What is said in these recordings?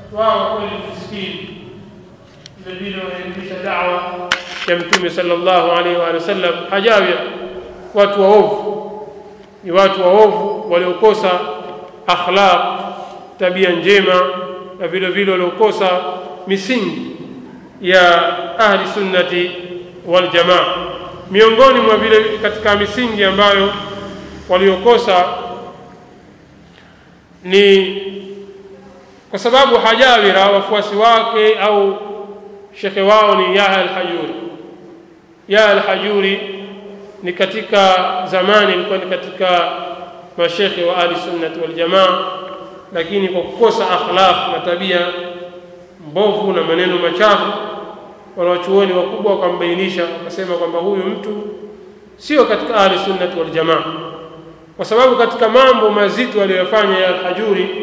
wao kweli miskini vile vile wanaelimisha dawa ya mtume sallallahu alaihi wa sallam hajawia watu waovu ni watu waovu waliokosa akhlaq tabia njema na vile vile waliokosa misingi ya ahli sunnati wal jamaa miongoni mwa vile katika misingi ambayo waliokosa ni kwa sababu hajawira wafuasi wake au shekhe wao ni Yahya al-Hajuri. Yahya al-Hajuri ni katika zamani ilikuwa ni katika mashekhe wa ahli sunnati wal jamaa, lakini kwa kukosa akhlaq na tabia mbovu na maneno machafu, wanawachuoni wakubwa wakambainisha, wakasema kwamba huyu mtu sio katika ahli sunnati wal jamaa, kwa sababu katika mambo mazito aliyoyafanya ya al-Hajuri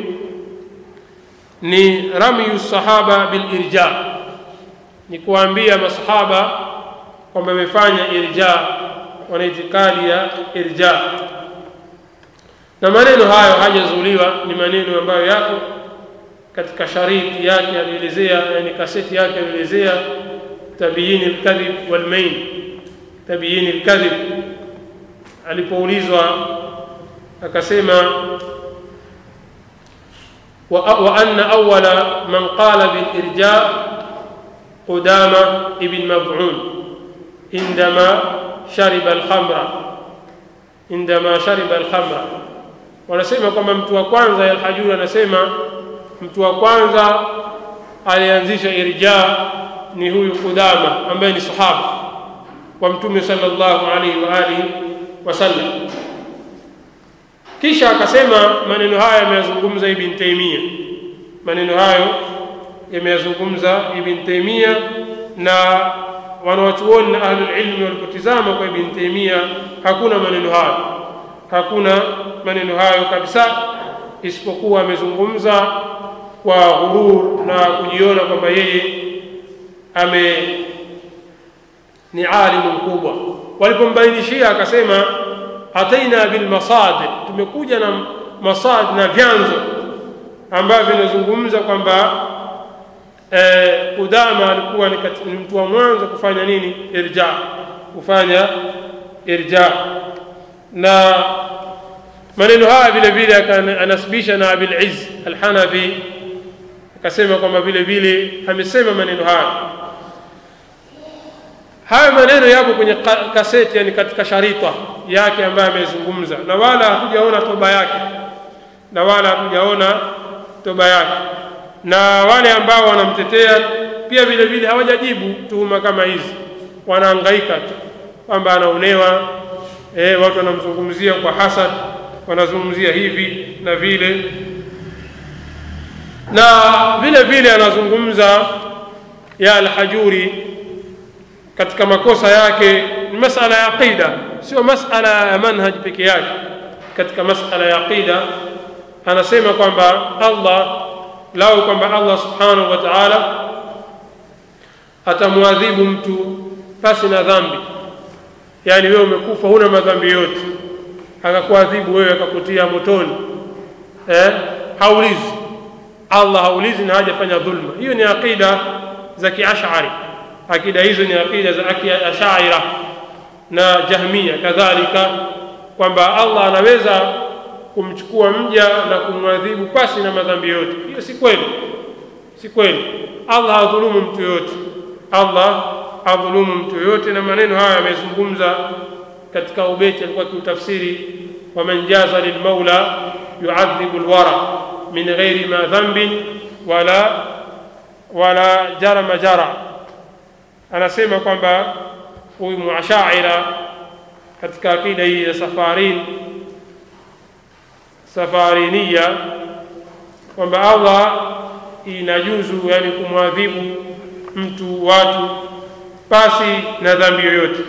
ni ramyu sahaba bil irja ni kuambia masahaba kwamba amefanya irja wana itikadi ya irja na maneno hayo hajazuliwa ni maneno ambayo yako katika shariti yake alielezea yani kaseti yake alielezea tabiini alkadhib walmain tabiini alkadhib alipoulizwa akasema وأن أول من قال بالإرجاء قدامة ابن مبعون عندما شرب الخمر عندما شرب الخمر wanasema kwamba mtu wa kwanza Alhajuri anasema mtu wa kwanza alianzisha irja ni huyu Kudama ambaye ni sahaba wa Mtume sallallahu alaihi wa alihi wasallam. Kisha akasema maneno haya yameyazungumza Ibn Taymiyyah, maneno hayo yameyazungumza Ibn Taymiyyah na wanawachuoni na ahlul ilmi walipotizama kwa Ibn Taymiyyah hakuna maneno hayo, hakuna maneno hayo kabisa, isipokuwa amezungumza kwa ghurur na kujiona kwamba yeye ame ni alimu mkubwa. Walipombainishia akasema ataina bil masadir, tumekuja na masad na vyanzo ambavyo vinazungumza kwamba eh, Kudama alikuwa ni, ni mtu wa mwanzo kufanya nini irja, kufanya irja na maneno haya vile vile anasibisha na Abil Izz Al-Hanafi akasema kwamba vile vile amesema maneno haya haya maneno yapo kwenye kaseti yani katika sharita yake ambayo amezungumza na wala hatujaona toba yake na wala hatujaona toba yake na wale ambao wanamtetea pia vile vile hawajajibu tuhuma kama hizi wanahangaika tu kwamba anaonewa e, watu wanamzungumzia kwa hasad wanazungumzia hivi na vile na vile vile anazungumza ya alhajuri katika makosa yake ni masala ya aqida sio masala ya manhaj peke yake katika masala ya aqida anasema kwamba Allah lau kwamba Allah subhanahu wa ta'ala atamwadhibu mtu pasi na dhambi yani wewe umekufa huna madhambi yote akakuadhibu wewe akakutia motoni eh haulizi Allah haulizi na hajafanya dhulma hiyo ni aqida za kiashari akida hizo ni akida za ashaira na jahmia kadhalika kwamba Allah anaweza kumchukua mja na kumwadhibu pasi na madhambi yote hiyo si kweli si kweli Allah hadhulumu mtu yote Allah hadhulumu mtu yote na maneno haya yamezungumza katika ubeti alikuwa kiutafsiri waman jaza lilmaula yuadhibu alwara min ghairi ma dhanbin wala wala jarama jara anasema kwamba huyu muashaira katika akida hii ya safarin safariniya kwamba Allah inajuzu yani kumwadhibu mtu watu pasi na dhambi yoyote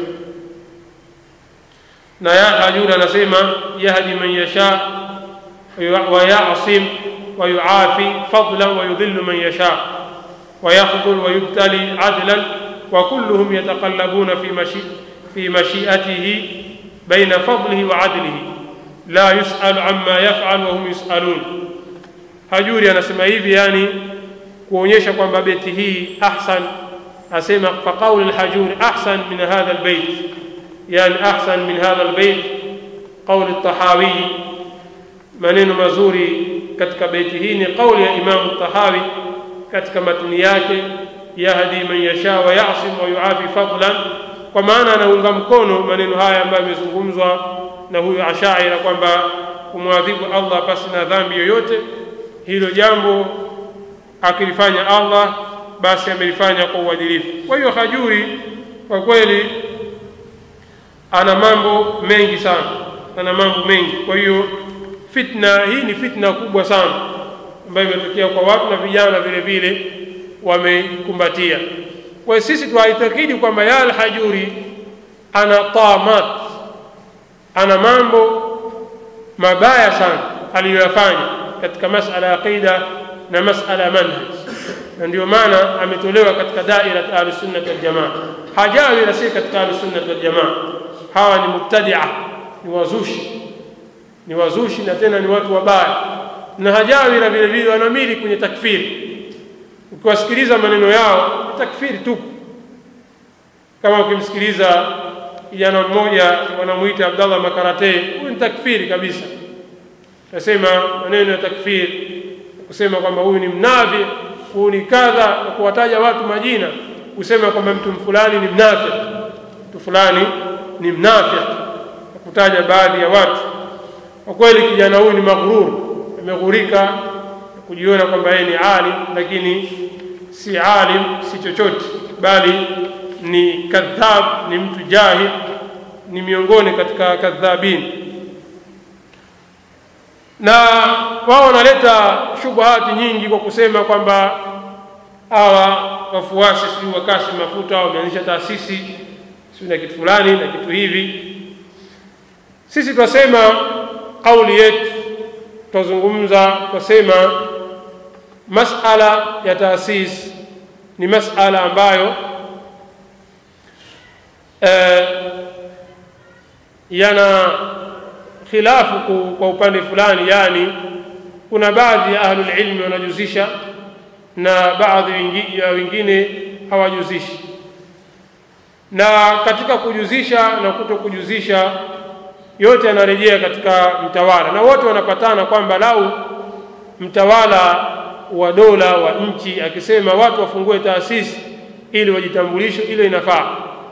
na ya hajura anasema yahdi man yasha wa yasim wa yuafi fadlan wa yudhillu man yasha wa yakhdhul wa yubtali adlan وكلهم يتقلبون في مشي في مشيئته بين فضله وعدله لا يسأل عما يفعل وهم يسألون hajuri anasema hivi yani kuonyesha kwamba beti hii ahsan asema faqaulu lhajuri ahsan min hadha lbeit yani ahsan min hadha lbeit qauli tahawi maneno mazuri katika beiti hii ni qauli ya imamu tahawi katika matini yake yahdi man yasha wa yasim wa yuafi fadlan kwa maana anaunga mkono maneno haya ambayo yamezungumzwa na huyu ashaira kwamba kumwadhibu allah pasi na dhambi yoyote hilo jambo akilifanya allah basi amelifanya kwa uadilifu kwa hiyo hajuri kwa kweli ana mambo mengi sana ana mambo mengi kwa hiyo fitna hii ni fitna kubwa sana ambayo imetokea kwa watu na vijana vile vile wameikumbatia kwa hiyo sisi twaitakidi kwamba ya alhajuri ana tamat ana mambo mabaya sana aliyoyafanya katika masala ya aqida na masala ya manhaj na ndio maana ametolewa katika daira ahlusunnati waljamaa hajawi na si katika ahlusunnati waljamaa hawa ni mubtadia ni wazushi ni wazushi na tena ni watu wabaya na hajawi na vile vile wanamili kwenye takfiri ukiwasikiliza maneno yao ni takfiri tu kama ukimsikiliza kijana mmoja wanamuita abdallah makarate huyu ni takfiri kabisa nasema maneno ya takfiri kusema kwamba huyu ni mnafi huyu ni kadha na kuwataja watu majina kusema kwamba mtu fulani ni mnafi mtu fulani ni mnafi kutaja baadhi ya watu kwa kweli kijana huyu ni maghrur ameghurika kujiona kwamba yeye ni alim lakini si alim si chochote bali ni kadhab ni mtu jahil ni miongoni katika kadhabin na wao wanaleta shubuhati nyingi kwa kusema kwamba hawa wafuasi sijui wakasi mafuta wameanzisha taasisi sijui na kitu fulani na kitu hivi sisi twasema kauli yetu twazungumza twasema masala ya taasisi ni masala ambayo eh, yana khilafu kwa upande fulani yani kuna baadhi ya ahlulilmi wanajuzisha na baadhi ya wengine hawajuzishi na katika kujuzisha na kuto kujuzisha yote yanarejea katika mtawala na wote wanapatana kwamba lau mtawala wa dola wa nchi akisema watu wafungue taasisi ili wajitambulishe ile inafaa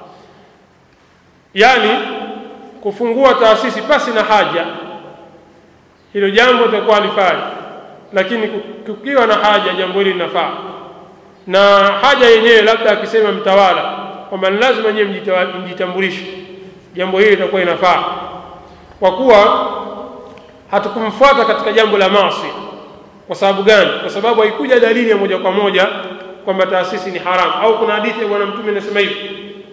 yaani kufungua taasisi pasi na haja hilo jambo litakuwa halifai lakini kukiwa na haja jambo hili linafaa na haja yenyewe labda akisema mtawala kwamba ni lazima nyewe mjitambulishe jambo hili litakuwa inafaa kwa kuwa hatukumfuata katika jambo la maasi kwa sababu gani kwa sababu haikuja dalili ya moja kwa moja kwamba taasisi ni haramu au kuna hadithi ya bwana mtume inasema hivi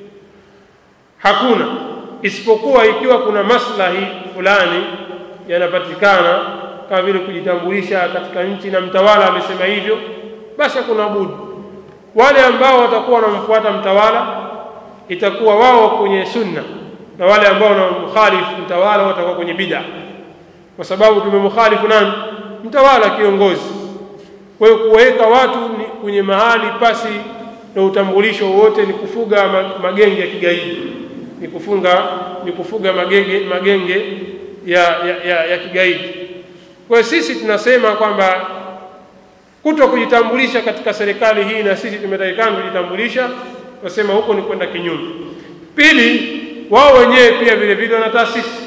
hakuna isipokuwa ikiwa kuna maslahi fulani yanapatikana kama vile kujitambulisha katika nchi na mtawala amesema hivyo basi hakuna budi wale ambao watakuwa wanamfuata mtawala itakuwa wao kwenye sunna na wale ambao wanamkhalifu mtawala watakuwa kwenye bid'a kwa sababu tumemkhalifu nani mtawala kiongozi kwa hiyo kuweka watu ni kwenye mahali pasi na utambulisho wote ni kufuga magenge ya kigaidi ni kufunga ni kufuga magenge magenge ya, ya, ya, ya kigaidi kwa hiyo sisi tunasema kwamba kuto kujitambulisha katika serikali hii na sisi tumetakikana kujitambulisha tunasema huko ni kwenda kinyume pili wao wenyewe pia vile vile wana taasisi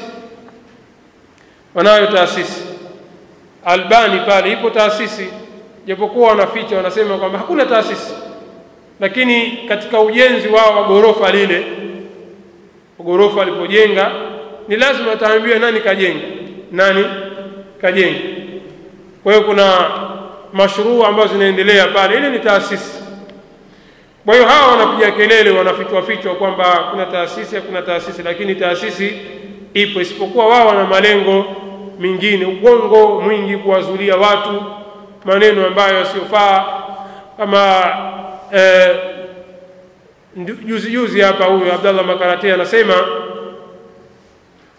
wanayo taasisi albani pale ipo taasisi japokuwa wanaficha wanasema kwamba hakuna taasisi lakini katika ujenzi wao wa ghorofa lile ghorofa alipojenga ni lazima ataambiwe nani kajenga nani kajenga kwa hiyo kuna mashruu ambazo zinaendelea pale ile ni taasisi kwa hiyo hawa wanapiga kelele wanafichwa fichwa kwamba kuna taasisi hakuna taasisi lakini taasisi ipo isipokuwa wao wana malengo mingine ugongo mwingi kuwazulia watu maneno ambayo yasiyofaa kama eh, juzi juzi hapa huyu Abdallah Makarate anasema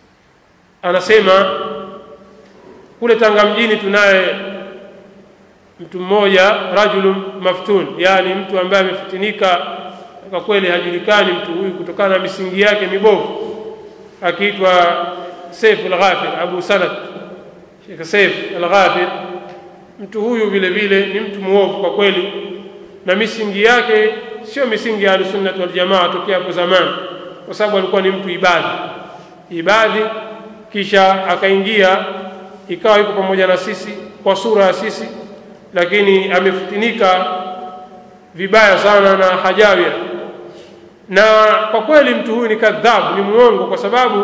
anasema kule Tanga mjini tunaye mtu mmoja rajulun maftun yani mtu ambaye amefitinika kwa kweli hajulikani mtu huyu kutokana na misingi yake mibovu akiitwa Saif al-Ghafir Abu Sanad Sheikh Saif al-Ghafir mtu huyu vile vile ni mtu muovu kwa kweli na misingi yake sio misingi ya Ahlusunnah wal Jamaa tokea hapo zamani kwa sababu alikuwa ni mtu ibadhi ibadhi kisha akaingia ikawa yuko pamoja na sisi kwa sura ya sisi lakini amefitinika vibaya sana na hajawia na kwa kweli mtu huyu ni kadhabu ni muongo kwa sababu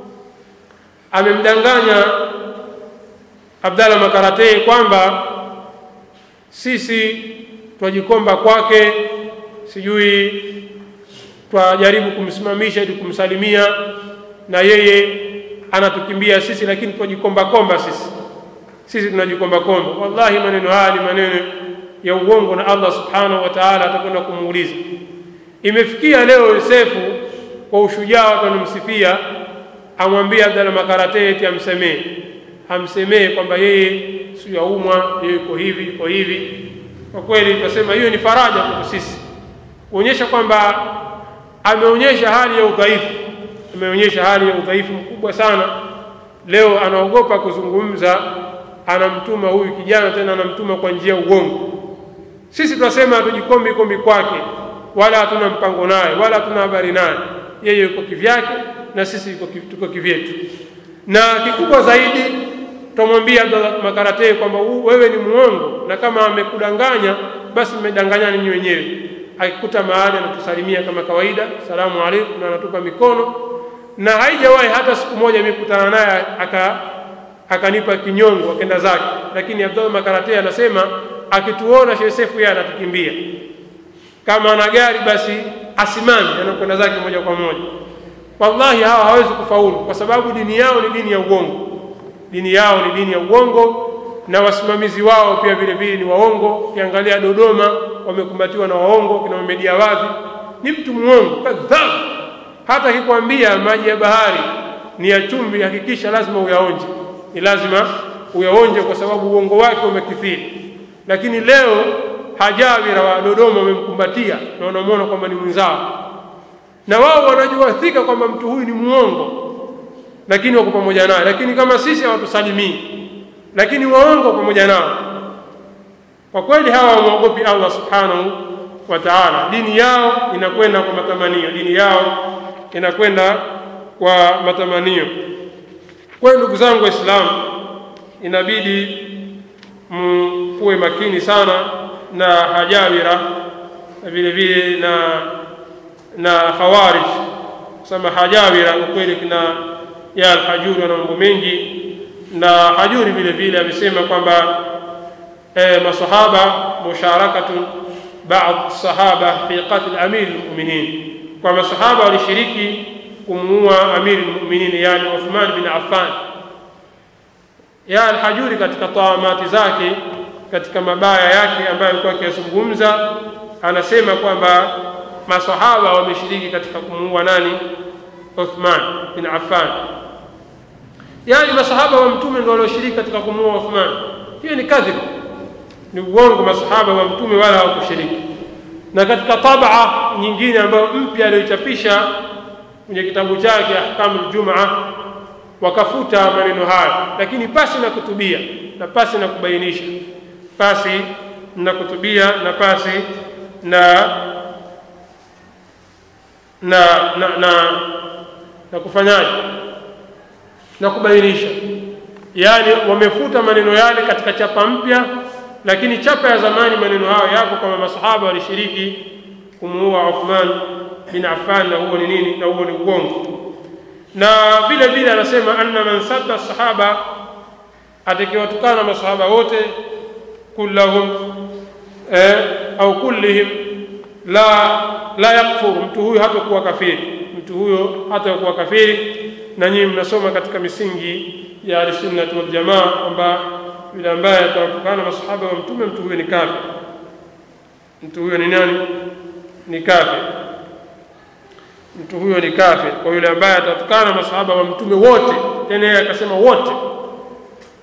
amemdanganya Abdalla Makaratei kwamba sisi twajikomba kwake sijui twajaribu kumsimamisha ili kumsalimia na yeye anatukimbia sisi lakini twajikomba komba sisi sisi tunajikomba komba wallahi maneno haya ni maneno ya uongo na Allah subhanahu wa ta'ala atakwenda kumuuliza imefikia leo Yosefu kwa ushujaa watu wanamsifia amwambia Abdalla Makarate eti amsemee amsemee kwamba yeye si yaumwa yeye yuko hivi yuko hivi kwa kweli tutasema hiyo ni faraja kwetu sisi kuonyesha kwamba ameonyesha hali ya udhaifu ameonyesha hali ya udhaifu mkubwa sana leo anaogopa kuzungumza anamtuma huyu kijana tena anamtuma kwa njia ya uongo sisi tunasema hatujikombi kombi kwake wala hatuna mpango naye wala hatuna habari naye yeye yuko kivyake na sisi tuko kivyetu na kikubwa zaidi tutamwambia Abdallah Makarate kwamba wewe ni muongo na kama amekudanganya basi mmedanganyana ninyi wenyewe akikuta mahali anatusalimia kama kawaida salamu alaikum na anatupa mikono na haijawahi hata siku moja nimekutana naye aka akanipa kinyongo akenda zake lakini Abdallah Makarate anasema akituona Sheikh Sefu yeye anatukimbia kama ana gari basi asimame anakwenda zake moja kwa moja wallahi hawa hawezi kufaulu kwa sababu dini yao ni dini ya uongo dini yao ni dini ya uongo na wasimamizi wao pia vile vile ni waongo ukiangalia Dodoma wamekumbatiwa na waongo kina Mohamed Awadhi ni mtu muongo kadhab hata akikwambia maji ya bahari ni ya chumvi hakikisha lazima uyaonje ni lazima uyaonje kwa sababu uongo wake umekithiri lakini leo hajawira wa Dodoma wamemkumbatia na wanamwona kwamba ni mwenzao na wao wanajua thika kwamba mtu huyu ni muongo lakini wako pamoja naye lakini kama sisi hawatusalimii lakini waongo pamoja nao kwa kweli hawa wamwogopi Allah subhanahu wa ta'ala dini yao inakwenda kwa matamanio dini yao inakwenda kwa matamanio kwa ndugu zangu waislamu inabidi mkuwe makini sana na hajawira na vile vile na na khawarij kusema hajawira kwa kweli kina ya alhajuri wana mambo mengi na hajuri vile vile amesema kwamba eh, masahaba musharakatun baadhi sahaba fi qatl amir almu'minin kwa masahaba walishiriki kumuua amir almu'minin yani Uthman bin Affan ya alhajuri katika tawamati zake katika mabaya yake ambayo alikuwa akiyazungumza anasema kwamba masahaba wameshiriki katika kumuua nani Uthman bin Affan yani masahaba wa mtume ndio walioshiriki katika kumuua Uthman hiyo ni kadhib ni uongo masahaba wa mtume wala hawakushiriki na katika tabaa nyingine ambayo mpya aliyochapisha kwenye kitabu chake ahkamul jumaa wakafuta maneno hayo lakini pasi na kutubia na pasi na kubainisha pasi na kutubia na pasi na na na na, na kufanyaje na kubainisha yaani wamefuta maneno yale katika chapa mpya lakini chapa ya zamani maneno hayo yapo kama masahaba walishiriki kumuua Uthman bin Affan na huo ni nini na huo ni uongo na vile vile anasema anna man sabba sahaba atakayewatukana masahaba wote kullahum eh, au kullihim la la yakfur mtu huyo hatakuwa kafiri mtu huyo hatakuwa kafiri na nyinyi mnasoma katika misingi ya al-sunnah wal jamaa kwamba yule ambaye atawatukana masahaba wa mtume mtu huyo ni kafir mtu huyo ni nani ni kafir mtu huyo ni kafir kwa yule ambaye atatukana masahaba wa mtume wote tena yeye akasema wote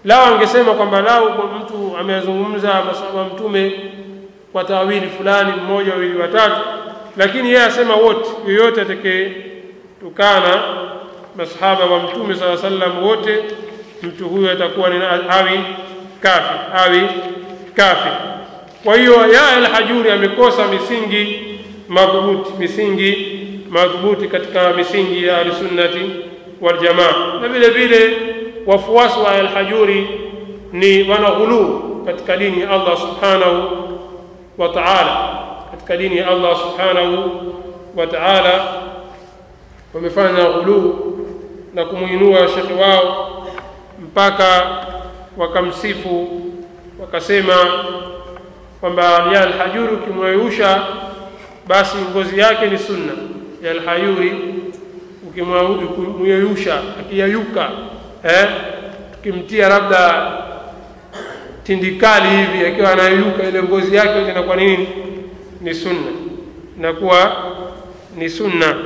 lao angesema kwamba lao mtu amezungumza masahaba mtume kwa tawili fulani mmoja wawili watatu lakini yeye asema wote yoyote atakayetukana masahaba wa mtume saa sallam wote mtu huyo atakuwa ni awi kafir awi kafir kwa hiyo ya alhajuri amekosa misingi madhubuti misingi madhubuti katika misingi ya ahlusunnati waljamaa na vile vile wafuasi wa alhajuri ni wanaghuluu katika dini ya allah subhanahu wa taala katika dini ya allah subhanahu wa taala wamefanya ghuluu na kumwinua shekhe wao mpaka wakamsifu wakasema kwamba ya alhajuri ukimwayusha basi ngozi yake ni sunna ya alhayuri ukimwayusha akiyayuka eh, tukimtia labda tindikali hivi akiwa anayeyuka ile ngozi yake ile inakuwa nini ni sunna inakuwa ni sunna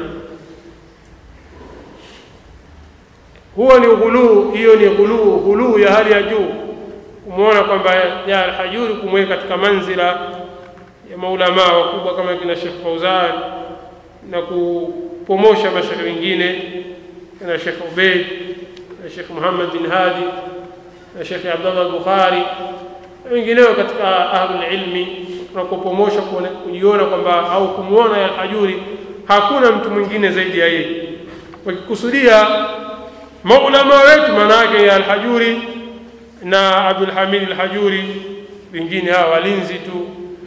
huo ni ghuluu hiyo ni ghuluu ghuluu ya hali ya juu kumwona kwamba ya alhajuri kumweka katika manzila ya maulamaa wakubwa kama kina Sheikh Fauzan na kupomosha mashaikh wengine na Sheikh Ubeid na Sheikh Muhammad bin Hadi na Sheikh Abdullah Bukhari na wengineo katika ahlul ilmi na kupomosha kujiona kwamba au kumwona ya alhajuri hakuna mtu mwingine zaidi ya yeye wakikusudia maulama wetu maana yake ya alhajuri na Abdul Hamid al-Hajuri wengine hawa walinzi tu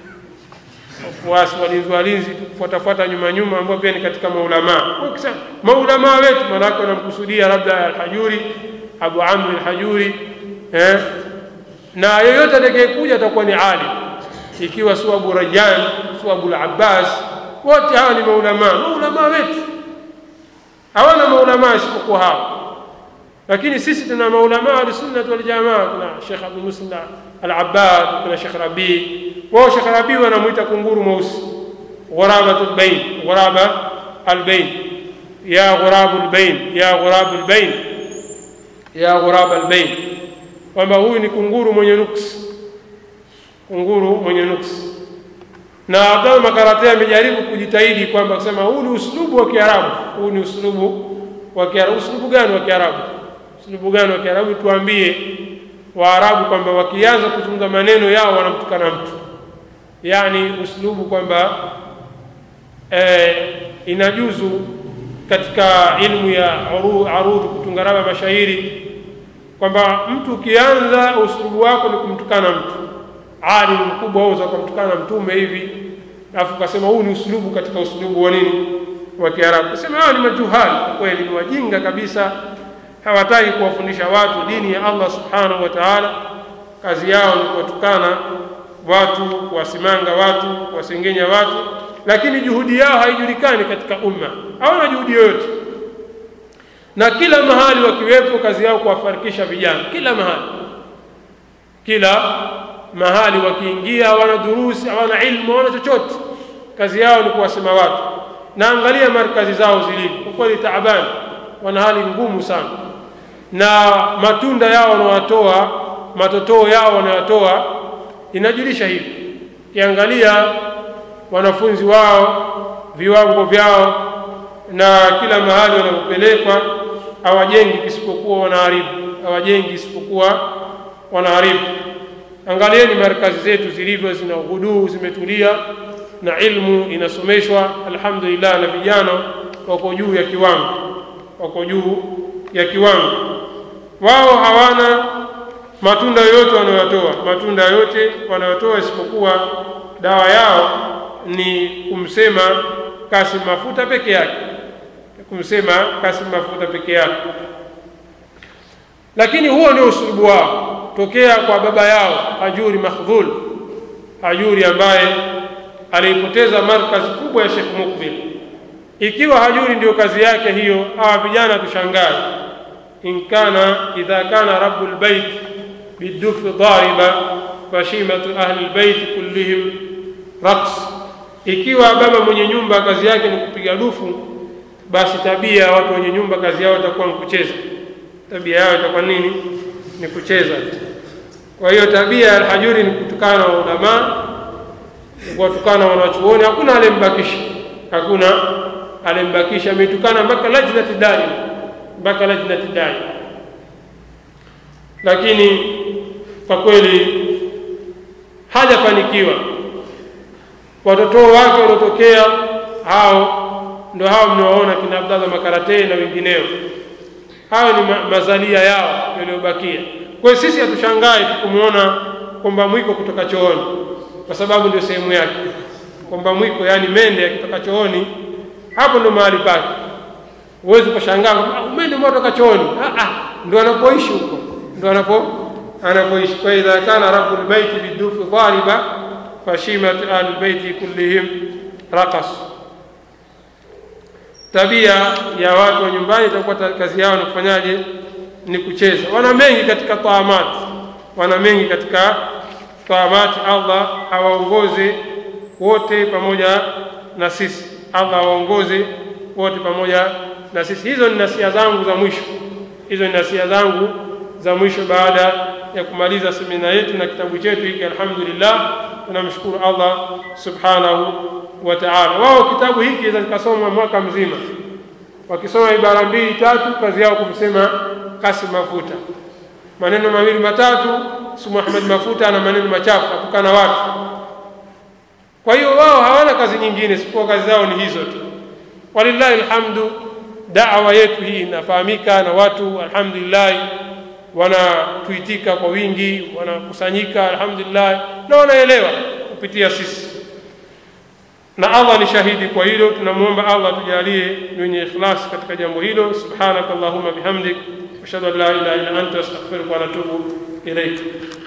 wafuasi walinzi walinzi tu kufuatafuata nyuma nyuma ambao pia ni katika maulama ukisema maulama wetu maana yake wanamkusudia labda al-Hajuri Abu Amr al-Hajuri eh na yeyote atakayekuja atakuwa ni alim ikiwa si Abu Rayyan si Abu al-Abbas wote hawa ni maulama maulama wetu hawana maulama isipokuwa hawa lakini sisi tuna maulama ahlusunnati waljamaa kuna shekh abdu muslim al-abbad kuna shekh rabii wao shekh rabii wanamwita kunguru mweusi ghurabatu lbain ghuraba albain ya ghurabu lbain ya ghurabu lbain ya ghuraba albain kwamba huyu ni kunguru mwenye nuksi kunguru mwenye nuksi na abdal makarate amejaribu kujitahidi kwamba kusema huu ni uslubu wa kiarabu huu ni uslubu wa kiarabu uslubu gani wa kiarabu uslubu gani wa kiarabu tuambie waarabu kwamba wakianza kuzungumza maneno yao wanamtukana mtu yani uslubu kwamba eh, inajuzu katika ilmu ya arudhi kutunga raba mashairi kwamba mtu ukianza uslubu wako ni kumtukana mtu alimu mkubwa auza ukamtukana mtume hivi alafu ukasema huu ni uslubu katika uslubu wa nini wa kiarabu kasema hawa ni majuhali kweli ni wajinga kabisa hawataki kuwafundisha watu dini ya allah subhanahu wa taala kazi yao ni kuwatukana watu kuwasimanga watu kuwasengenya watu lakini juhudi yao haijulikani katika umma hawana juhudi yoyote na kila mahali wakiwepo kazi yao kuwafarikisha vijana kila mahali kila mahali wakiingia hawana durusi hawana ilmu hawana chochote kazi yao ni kuwasema watu na angalia markazi zao zilivyo kwa kweli taabani wana hali ngumu sana na matunda yao wanawatoa matotoo yao wanayatoa inajulisha hivi kiangalia wanafunzi wao viwango vyao na kila mahali wanapopelekwa hawajengi isipokuwa wanaharibu hawajengi isipokuwa wanaharibu angalieni markazi zetu zilivyo zina uhuduu zimetulia na ilmu inasomeshwa alhamdulillah na vijana wako juu ya kiwango wako juu ya kiwango wao hawana matunda yote wanayotoa matunda yote wanayotoa isipokuwa dawa yao ni kumsema Kasim Mafuta peke yake kumsema Kasim Mafuta peke yake lakini huo ndio usulubu wao tokea kwa baba yao Hajuri Makhdhul Hajuri ambaye aliipoteza markazi kubwa ya Sheikh Mukbil ikiwa Hajuri ndio kazi yake hiyo hawa vijana tushangae in kana idha kana rabbul bait bidufi dhariba fashimatu ahli lbaiti kullihim raqs ikiwa baba mwenye nyumba kazi yake ni kupiga dufu basi tabia ya watu wenye nyumba kazi yao itakuwa ni kucheza tabia yao itakuwa nini ni kucheza tu. Kwa hiyo tabia ya Alhajuri ni kutukana na ulamaa, ni kuwatukana na wanachuoni. Hakuna alembakisha, hakuna alembakisha, ametukana mpaka lajnati daima, mpaka lajnati daima. Lakini kwa kweli hajafanikiwa. Watoto wake waliotokea hao ndio hao mnawaona kina Abdallah Makaratei na wengineo, hayo ni ma mazalia yao yaliyobakia. Kwa hiyo sisi hatushangai tukumwona kwamba mwiko kutoka chooni, kwa sababu ndio sehemu yake. Kwamba mwiko, yani mende akitoka chooni, hapo ndo mahali pake. Huwezi ukashangaa kwamba mende umetoka chooni. Ah, ah, ndo anapoishi huko, ndo anapo anapoishi. Kwa idha kana rabbul baiti bidufi dhariba fashimat ahlul baiti kullihim raqas tabia ya watu wa nyumbani itakuwa kazi yao ni kufanyaje? Ni kucheza. Wana mengi katika taamati, wana mengi katika taamati. Allah awaongoze wote pamoja na sisi, Allah awaongoze wote pamoja na sisi. Hizo ni nasia zangu za mwisho, hizo ni nasia zangu za mwisho baada ya kumaliza semina yetu na kitabu chetu hiki. Alhamdulillah, tunamshukuru Allah subhanahu wa ta'ala. Wao kitabu hiki inaweza kikasoma mwaka mzima, wakisoma ibara mbili tatu, kazi yao kumsema Kasim Mafuta, maneno mawili matatu, si Muhammad Mafuta ana maneno machafu, atukana watu. Kwa hiyo wao hawana kazi nyingine isipokuwa kazi zao ni hizo tu. Walillahi alhamdu, da'wa yetu hii inafahamika na watu, alhamdulillah, wanatuitika kwa wingi, wanakusanyika alhamdulillah, na wanaelewa kupitia sisi na Allah ni shahidi kwa hilo. Tunamwomba Allah tujalie ni wenye ikhlas katika jambo hilo. Subhanaka Allahumma bihamdik ashhadu an la ilaha illa anta astaghfiruka wa atubu ilaik.